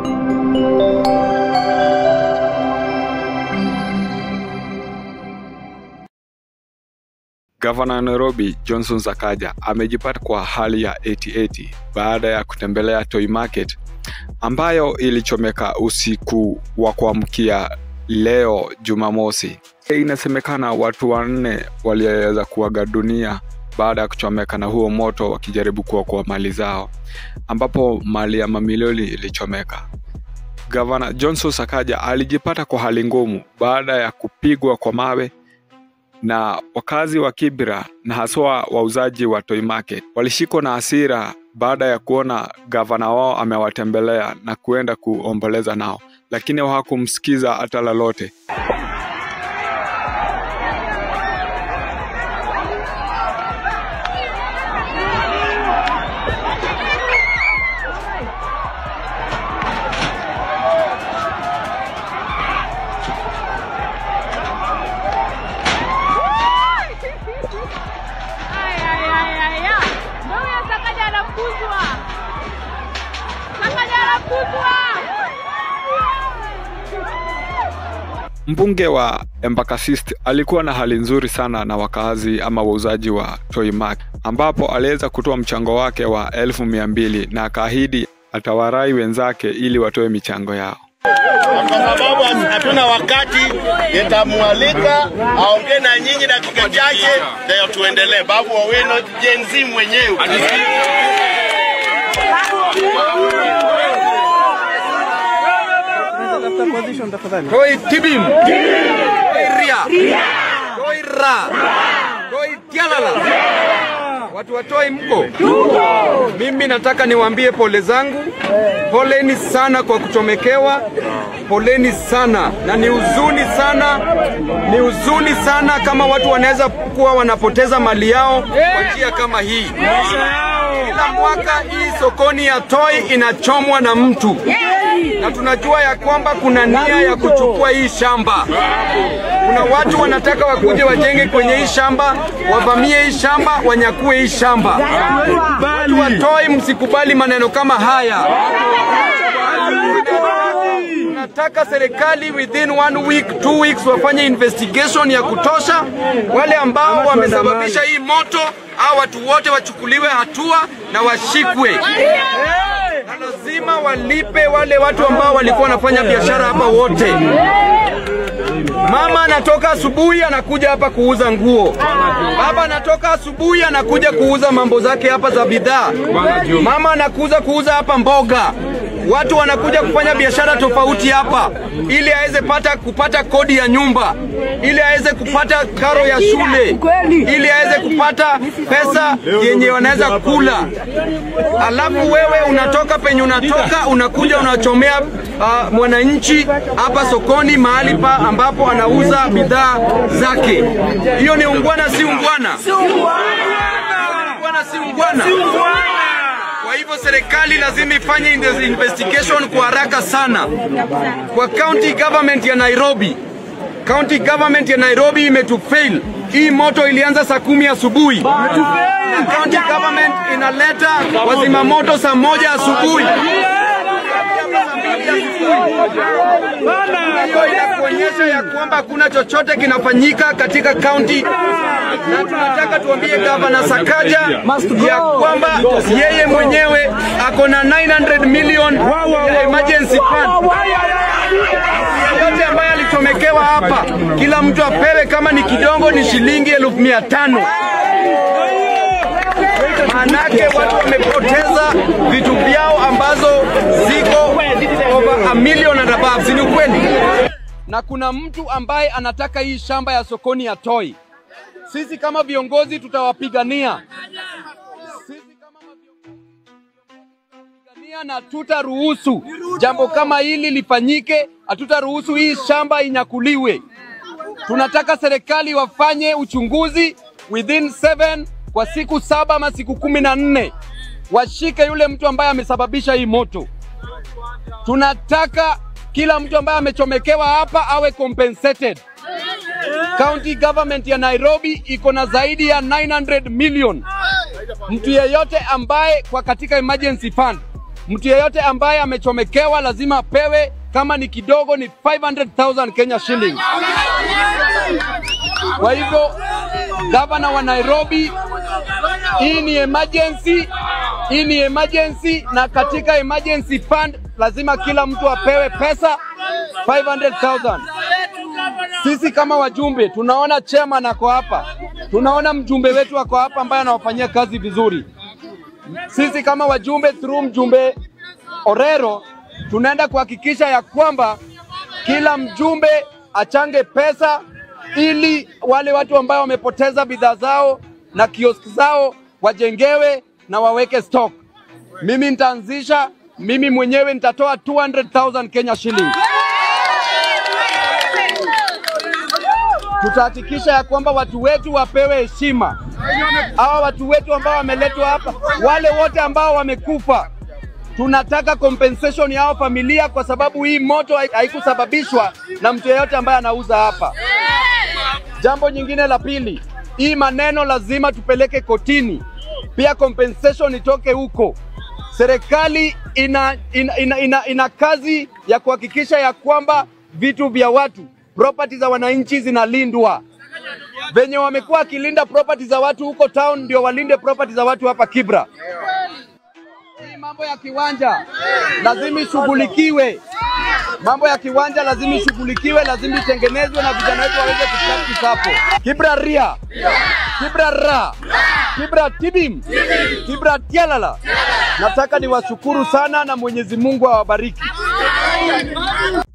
Gavana wa Nairobi Johnson Sakaja amejipata kwa hali ya 80-80 baada ya kutembelea Toy Market ambayo ilichomeka usiku wa kuamkia leo Jumamosi. Inasemekana watu wanne waliweza kuaga dunia baada ya kuchomeka na huo moto wakijaribu kuokoa mali zao, ambapo mali ya mamilioni ilichomeka. Gavana Johnson Sakaja alijipata kwa hali ngumu baada ya kupigwa kwa mawe na wakazi wa Kibra na haswa wauzaji wa Toy Market walishikwa na hasira baada ya kuona gavana wao amewatembelea na kuenda kuomboleza nao, lakini hawakumsikiza hata lolote. Ay, ay, ay, ay, ay. Ndio huyo Sakaja anafukuzwa. Sakaja anafukuzwa. Mbunge wa Embakasist alikuwa na hali nzuri sana na wakazi ama wauzaji wa Toy Market, ambapo aliweza kutoa mchango wake wa elfu mia mbili na akaahidi atawarai wenzake ili watoe michango yao. kwa sababu hatuna wakati, nitamwalika aongee na nyinyi dakika chache, ndio tuendelee. Babu Owino Gen Z mwenyewe Koi tibim. Koi ria. Koi ra. Koi tialala. Watu watoi mko? Mimi nataka niwaambie pole zangu. Poleni sana kwa kuchomekewa. Poleni sana na ni huzuni sana, ni huzuni sana kama watu wanaweza kuwa wanapoteza mali yao kwa njia kama hii. Kila mwaka hii sokoni ya Toi inachomwa na mtu na tunajua ya kwamba kuna nia ya kuchukua hii shamba. Kuna watu wanataka wakuje wajenge kwenye hii shamba, wavamie hii shamba, wanyakue hii shamba. Watu wa Toi, msikubali maneno kama haya. Tunataka serikali within one week, two weeks wafanye investigation ya kutosha. Wale ambao wamesababisha hii moto, hao watu wote wachukuliwe hatua na washikwe na lazima walipe wale watu ambao walikuwa wanafanya biashara hapa wote. Mama anatoka asubuhi anakuja hapa kuuza nguo, baba anatoka asubuhi anakuja kuuza mambo zake hapa za bidhaa, mama anakuja kuuza hapa mboga. Watu wanakuja kufanya biashara tofauti hapa ili aweze pata kupata kodi ya nyumba, ili aweze kupata karo ya shule, ili aweze kupata pesa yenye wanaweza kula. Alafu wewe unatoka penye unatoka unakuja unachomea uh, mwananchi hapa sokoni mahali pa ambapo anauza bidhaa zake. Hiyo ni ungwana, si ungwana? Ungwana, si ungwana? Kwa hivyo serikali lazima ifanye in- investigation kwa haraka sana. Kwa county government ya Nairobi, county government ya Nairobi imetufail. Hii moto ilianza saa kumi asubuhi na county government inaleta wazima moto saa moja asubuhi. Hiyo inakuonyesha ya kwamba hakuna chochote kinafanyika katika kaunti, na tunataka tuambie gavana Sakaja ya kwamba yeye mwenyewe ako na 900 million ya emergency fund yote ambaye alichomekewa hapa, kila mtu apewe, kama ni kidogo ni shilingi elfu mia tano. Maanake watu wamepoteza vitu vyao ambazo ziko over a million and above, si ni ukweli? Na kuna mtu ambaye anataka hii shamba ya sokoni ya Toi. Sisi kama viongozi tutawapigania sisi kama maviongozi tutawapigania na tutaruhusu jambo kama hili lifanyike, hatutaruhusu hii shamba inyakuliwe. Tunataka serikali wafanye uchunguzi within seven kwa siku saba ama siku kumi na nne washike yule mtu ambaye amesababisha hii moto. Tunataka kila mtu ambaye amechomekewa hapa awe compensated. County government ya Nairobi iko na zaidi ya 900 million. Mtu yeyote ambaye kwa katika emergency fund Mtu yeyote ambaye amechomekewa lazima apewe, kama ni kidogo ni 500,000 Kenya shillings. Kwa hivyo gavana wa Nairobi, hii ni emergency, hii ni emergency, na katika emergency fund lazima kila mtu apewe pesa 500,000. Sisi kama wajumbe tunaona chairman ako hapa, tunaona mjumbe wetu ako hapa ambaye anawafanyia kazi vizuri. Sisi kama wajumbe through mjumbe Orero tunaenda kuhakikisha ya kwamba kila mjumbe achange pesa ili wale watu ambao wamepoteza bidhaa zao na kioski zao wajengewe na waweke stock. Mimi nitaanzisha, mimi mwenyewe nitatoa 200,000 Kenya shillings. Tutahakikisha ya kwamba watu wetu wapewe heshima. Hawa watu wetu ambao wameletwa hapa, wale wote ambao wamekufa, tunataka compensation ya hao familia, kwa sababu hii moto hai- haikusababishwa na mtu yeyote ambaye anauza hapa. Jambo nyingine la pili, hii maneno lazima tupeleke kotini, pia compensation itoke huko. Serikali ina, ina, ina, ina, ina kazi ya kuhakikisha ya kwamba vitu vya watu, property za wananchi zinalindwa. Venye wamekuwa wakilinda property za watu huko town, ndio walinde property za watu hapa Kibra. Hii mambo ya kiwanja lazima ishughulikiwe. Mambo ya kiwanja lazima ishughulikiwe, lazima itengenezwe na vijana wetu waweze kupractice hapo. Kibra ria, Kibra ra, Kibra tibim, Kibra tialala. Nataka niwashukuru sana na Mwenyezi Mungu awabariki.